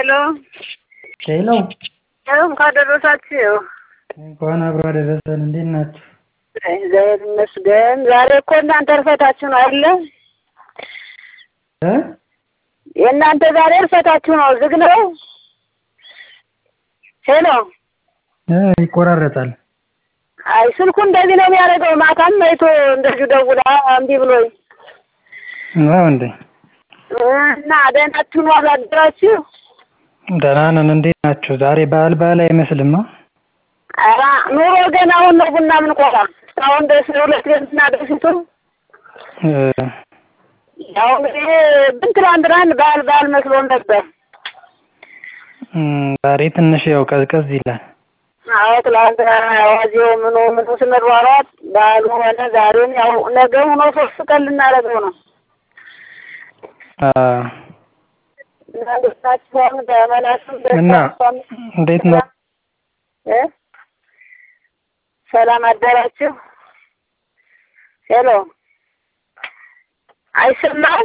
ሄሎ ሄሎ እንኳን ደረሳችሁ። እንኳን አብሮ አደረሰን። እንዴት ናችሁ? እግዚአብሔር ይመስገን። ዛሬ እኮ እናንተ እርፈታችሁ ነው አይደለ? እ የእናንተ ዛሬ እርፈታችሁ ነው። ዝግ ነው። ሄሎ እ ይቆራረጣል። አይ ስልኩ እንደዚህ ነው የሚያደርገው። ማታም አይቶ እንደዚሁ ደውላ እምቢ ብሎኝ ነው እንዴ? እና ደህናችሁን አላደራችሁ? ደህና ነን። እንዴት ናችሁ? ዛሬ በዓል በዓል አይመስልማ። ኧረ ኑሮ ገና አሁን ነው ቡና የምንቆላ። እስካሁን ድረስ ሁለት ቤትና ደፊቱ እ ያው እንግዲህ ብን ትላንትናን በዓል በዓል መስሎን ነበር። እም፣ ዛሬ ትንሽ ያው ቀዝቀዝ ይላል። አዎ ትላንትና አዋዜው ምኑ ምኑ ስንሯሯጥ በዓሉ ሆነ። ዛሬም ያው ነገ ሆኖ ሶስት ቀን ልናደርገው ነው። አ መንግስታቸውን በመላስም እና እንዴት ነው? እ ሰላም አደራችሁ? ሄሎ አይሰማም?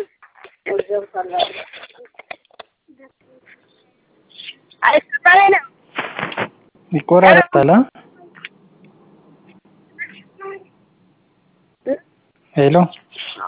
አይሰማም ነው ይቆራረጣል። አ? ሄሎ